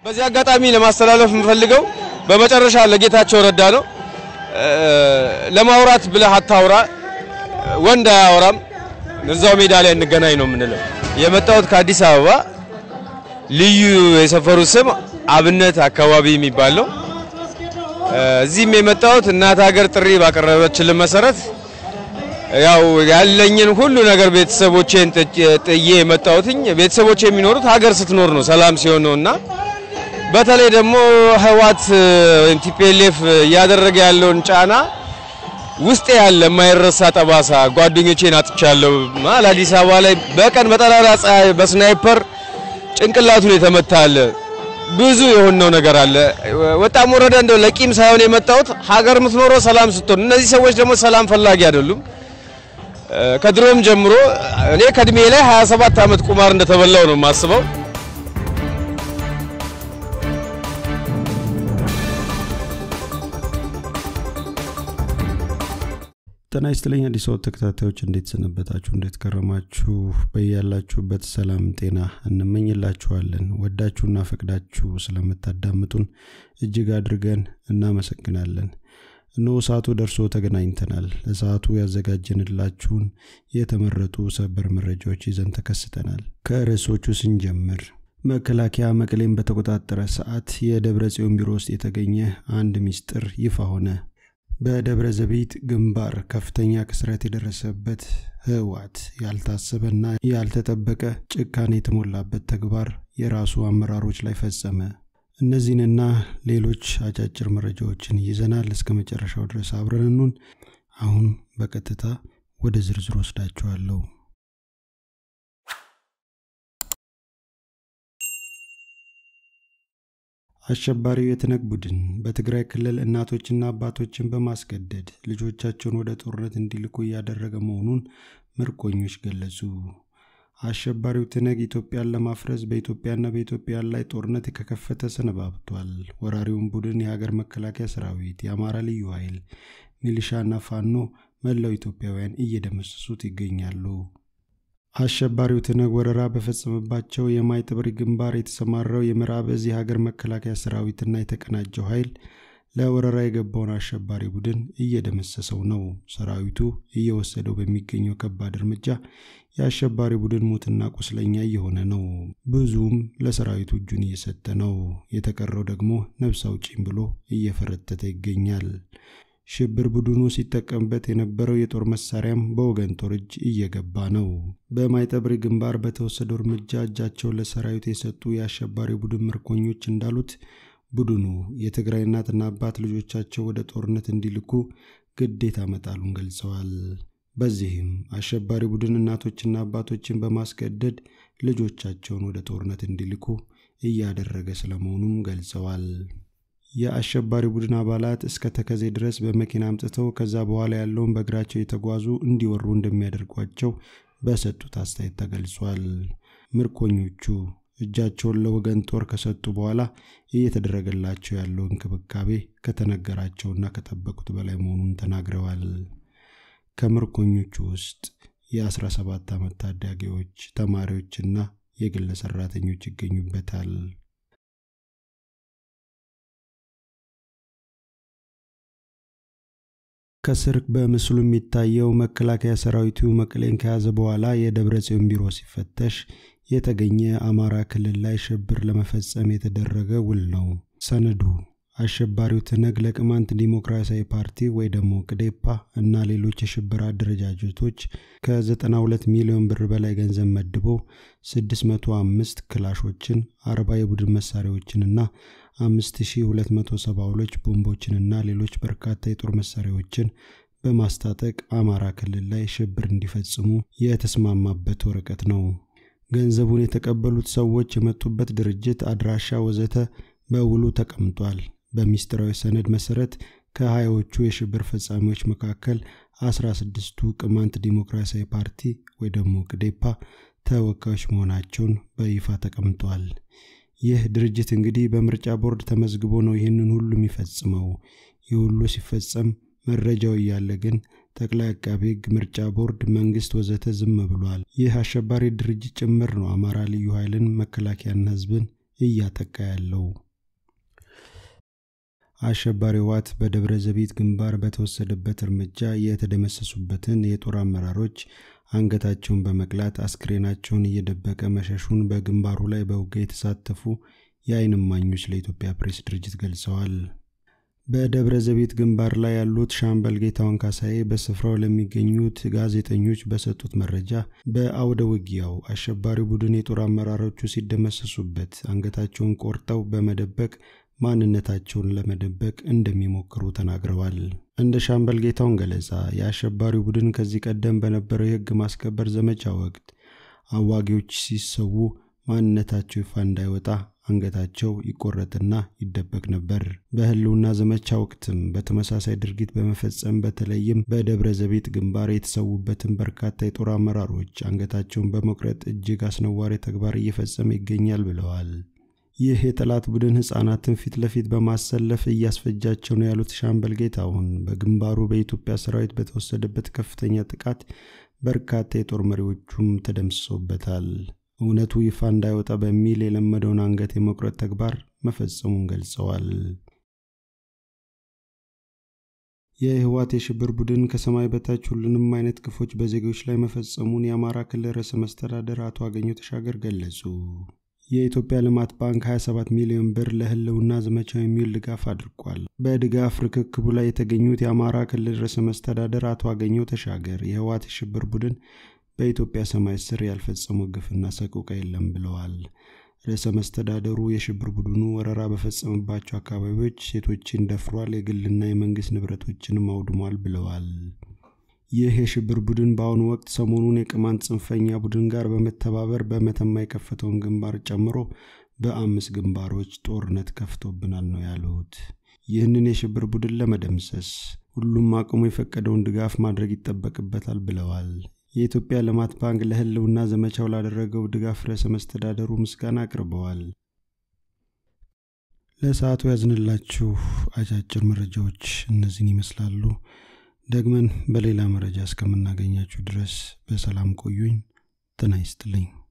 በዚህ አጋጣሚ ለማስተላለፍ የምፈልገው በመጨረሻ ለጌታቸው ረዳ ነው። ለማውራት ብለህ አታውራ፣ ወንድ አያወራም፣ እዛው ሜዳ ላይ እንገናኝ ነው የምንለው። የመጣሁት ከአዲስ አበባ ልዩ የሰፈሩ ስም አብነት አካባቢ የሚባል ነው። እዚህም የመጣሁት እናት ሀገር ጥሪ ባቀረበችልን መሰረት ያው ያለኝን ሁሉ ነገር ቤተሰቦቼን ጥዬ የመጣሁትኝ ቤተሰቦቼ የሚኖሩት ሀገር ስትኖር ነው፣ ሰላም ሲሆን ነው እና በተለይ ደግሞ ህዋት ወይም ቲፒኤልኤፍ እያደረገ ያለውን ጫና ውስጤ ያለ የማይረሳ ጠባሳ ጓደኞቼን አጥቻለሁ። መሀል አዲስ አበባ ላይ በቀን በጠራራ ፀሐይ በስናይፐር ጭንቅላቱን የተመታለ ብዙ የሆነው ነገር አለ። ወጣም ወረደ እንደው ለቂም ሳይሆን የመጣሁት ሀገር የምትኖረው ሰላም ስትሆን፣ እነዚህ ሰዎች ደግሞ ሰላም ፈላጊ አይደሉም። ከድሮም ጀምሮ እኔ ከእድሜ ላይ 27 ዓመት ቁማር እንደተበላው ነው የማስበው። ጤና ይስጥልኝ አዲስ አበባ ተከታታዮች፣ እንዴት ሰነበታችሁ? እንዴት ከረማችሁ? በያላችሁበት ሰላም ጤና እንመኝላችኋለን። ወዳችሁና ፈቅዳችሁ ስለምታዳምጡን እጅግ አድርገን እናመሰግናለን። እነሆ ሰዓቱ ደርሶ ተገናኝተናል። ለሰዓቱ ያዘጋጀንላችሁን የተመረጡ ሰበር መረጃዎች ይዘን ተከስተናል። ከርዕሶቹ ስንጀምር መከላከያ መቀሌን በተቆጣጠረ ሰዓት የደብረ ጽዮን ቢሮ ውስጥ የተገኘ አንድ ሚስጥር ይፋ ሆነ። በደብረ ዘቢጥ ግንባር ከፍተኛ ክስረት የደረሰበት ህወሓት ያልታሰበና ያልተጠበቀ ጭካኔ የተሞላበት ተግባር የራሱ አመራሮች ላይ ፈጸመ። እነዚህንና ሌሎች አጫጭር መረጃዎችን ይዘናል። እስከ መጨረሻው ድረስ አብረንኑን። አሁን በቀጥታ ወደ ዝርዝር ወስዳችኋለሁ። አሸባሪው የትነግ ቡድን በትግራይ ክልል እናቶችና አባቶችን በማስገደድ ልጆቻቸውን ወደ ጦርነት እንዲልኩ እያደረገ መሆኑን ምርኮኞች ገለጹ። አሸባሪው ትነግ ኢትዮጵያን ለማፍረስ በኢትዮጵያና በኢትዮጵያን ላይ ጦርነት ከከፈተ ሰነባብቷል። ወራሪውን ቡድን የሀገር መከላከያ ሰራዊት፣ የአማራ ልዩ ኃይል፣ ሚሊሻና ፋኖ መላው ኢትዮጵያውያን እየደመሰሱት ይገኛሉ። አሸባሪው ትነግ ወረራ በፈጸመባቸው የማይጠብሪ ግንባር የተሰማራው የምዕራብ እዝ የሀገር መከላከያ ሰራዊትና የተቀናጀው ኃይል ለወረራ የገባውን አሸባሪ ቡድን እየደመሰሰው ነው። ሰራዊቱ እየወሰደው በሚገኘው ከባድ እርምጃ የአሸባሪ ቡድን ሙትና ቁስለኛ እየሆነ ነው። ብዙም ለሰራዊቱ እጁን እየሰጠ ነው። የተቀረው ደግሞ ነፍስ አውጪኝ ብሎ እየፈረተተ ይገኛል። ሽብር ቡድኑ ሲጠቀምበት የነበረው የጦር መሳሪያም በወገን ጦር እጅ እየገባ ነው። በማይጠብሪ ግንባር በተወሰደው እርምጃ እጃቸውን ለሰራዊት የሰጡ የአሸባሪ ቡድን ምርኮኞች እንዳሉት ቡድኑ የትግራይ እናትና አባት ልጆቻቸው ወደ ጦርነት እንዲልኩ ግዴታ መጣሉን ገልጸዋል። በዚህም አሸባሪ ቡድን እናቶችና አባቶችን በማስገደድ ልጆቻቸውን ወደ ጦርነት እንዲልኩ እያደረገ ስለመሆኑም ገልጸዋል። የአሸባሪ ቡድን አባላት እስከ ተከዜ ድረስ በመኪና አምጥተው ከዛ በኋላ ያለውን በእግራቸው የተጓዙ እንዲወሩ እንደሚያደርጓቸው በሰጡት አስተያየት ተገልጿል። ምርኮኞቹ እጃቸውን ለወገን ጦር ከሰጡ በኋላ እየተደረገላቸው ያለው እንክብካቤ ከተነገራቸውና ከጠበቁት በላይ መሆኑን ተናግረዋል። ከምርኮኞቹ ውስጥ የ17 ዓመት ታዳጊዎች፣ ተማሪዎችና የግል ሰራተኞች ይገኙበታል። ከስር በምስሉ የሚታየው መከላከያ ሰራዊቱ መቀሌን ከያዘ በኋላ የደብረ ጽዮን ቢሮ ሲፈተሽ የተገኘ አማራ ክልል ላይ ሽብር ለመፈጸም የተደረገ ውል ነው። ሰነዱ አሸባሪው ትነግ ለቅማንት ዲሞክራሲያዊ ፓርቲ ወይ ደግሞ ቅዴፓ እና ሌሎች የሽብር አደረጃጀቶች ከ92 ሚሊዮን ብር በላይ ገንዘብ መድቦ 605 ክላሾችን፣ 40 የቡድን መሳሪያዎችንና 5272 ቦምቦችንና ሌሎች በርካታ የጦር መሳሪያዎችን በማስታጠቅ አማራ ክልል ላይ ሽብር እንዲፈጽሙ የተስማማበት ወረቀት ነው። ገንዘቡን የተቀበሉት ሰዎች የመጡበት ድርጅት፣ አድራሻ ወዘተ በውሉ ተቀምጧል። በሚስጥራዊ ሰነድ መሰረት ከሀያዎቹ የሽብር ፈጻሚዎች መካከል አስራ ስድስቱ ቅማንት ዲሞክራሲያዊ ፓርቲ ወይ ደግሞ ቅዴፓ ተወካዮች መሆናቸውን በይፋ ተቀምጧል። ይህ ድርጅት እንግዲህ በምርጫ ቦርድ ተመዝግቦ ነው ይህንን ሁሉ የሚፈጽመው። ይህ ሁሉ ሲፈጸም መረጃው እያለ ግን ጠቅላይ አቃቤ ሕግ፣ ምርጫ ቦርድ፣ መንግስት ወዘተ ዝም ብሏል። ይህ አሸባሪ ድርጅት ጭምር ነው አማራ ልዩ ኃይልን መከላከያና ህዝብን እያጠቃ ያለው። አሸባሪ ህወሓት በደብረ ዘቢት ግንባር በተወሰደበት እርምጃ የተደመሰሱበትን የጦር አመራሮች አንገታቸውን በመቅላት አስክሬናቸውን እየደበቀ መሸሹን በግንባሩ ላይ በውጊያ የተሳተፉ የዓይን እማኞች ለኢትዮጵያ ፕሬስ ድርጅት ገልጸዋል። በደብረ ዘቢት ግንባር ላይ ያሉት ሻምበል ጌታውን ካሳዬ በስፍራው ለሚገኙት ጋዜጠኞች በሰጡት መረጃ በአውደ ውጊያው አሸባሪው ቡድን የጦር አመራሮቹ ሲደመሰሱበት አንገታቸውን ቆርጠው በመደበቅ ማንነታቸውን ለመደበቅ እንደሚሞክሩ ተናግረዋል። እንደ ሻምበል ጌታውን ገለጻ የአሸባሪው ቡድን ከዚህ ቀደም በነበረው የህግ ማስከበር ዘመቻ ወቅት አዋጊዎች ሲሰዉ ማንነታቸው ይፋ እንዳይወጣ አንገታቸው ይቆረጥና ይደበቅ ነበር። በህልውና ዘመቻ ወቅትም በተመሳሳይ ድርጊት በመፈጸም በተለይም በደብረ ዘቢት ግንባር የተሰዉበትን በርካታ የጦር አመራሮች አንገታቸውን በመቁረጥ እጅግ አስነዋሪ ተግባር እየፈጸመ ይገኛል ብለዋል። ይህ የጠላት ቡድን ህጻናትን ፊት ለፊት በማሰለፍ እያስፈጃቸው ነው ያሉት ሻምበል ጌታሁን በግንባሩ በኢትዮጵያ ሰራዊት በተወሰደበት ከፍተኛ ጥቃት በርካታ የጦር መሪዎቹም ተደምስሶበታል። እውነቱ ይፋ እንዳይወጣ በሚል የለመደውን አንገት የመቁረጥ ተግባር መፈጸሙን ገልጸዋል። የህወሓት የሽብር ቡድን ከሰማይ በታች ሁሉንም አይነት ግፎች በዜጎች ላይ መፈጸሙን የአማራ ክልል ርዕሰ መስተዳደር አቶ አገኘሁ ተሻገር ገለጹ። የኢትዮጵያ ልማት ባንክ 27 ሚሊዮን ብር ለህልውና ዘመቻው የሚውል ድጋፍ አድርጓል። በድጋፍ ርክክቡ ላይ የተገኙት የአማራ ክልል ርዕሰ መስተዳደር አቶ አገኘሁ ተሻገር የህወሓት የሽብር ቡድን በኢትዮጵያ ሰማይ ስር ያልፈጸመው ግፍና ሰቆቃ የለም ብለዋል። ርዕሰ መስተዳደሩ የሽብር ቡድኑ ወረራ በፈጸመባቸው አካባቢዎች ሴቶችን ደፍሯል፣ የግልና የመንግስት ንብረቶችንም አውድሟል ብለዋል። ይህ የሽብር ቡድን በአሁኑ ወቅት ሰሞኑን የቅማንት ጽንፈኛ ቡድን ጋር በመተባበር በመተማ የከፈተውን ግንባር ጨምሮ በአምስት ግንባሮች ጦርነት ከፍቶብናል ነው ያሉት። ይህንን የሽብር ቡድን ለመደምሰስ ሁሉም አቅሙ የፈቀደውን ድጋፍ ማድረግ ይጠበቅበታል ብለዋል። የኢትዮጵያ ልማት ባንክ ለህልውና ዘመቻው ላደረገው ድጋፍ ርዕሰ መስተዳደሩ ምስጋና አቅርበዋል። ለሰዓቱ ያዝንላችሁ አጫጭር መረጃዎች እነዚህን ይመስላሉ። ደግመን በሌላ መረጃ እስከምናገኛችሁ ድረስ በሰላም ቆዩኝ። ጤና ይስጥልኝ።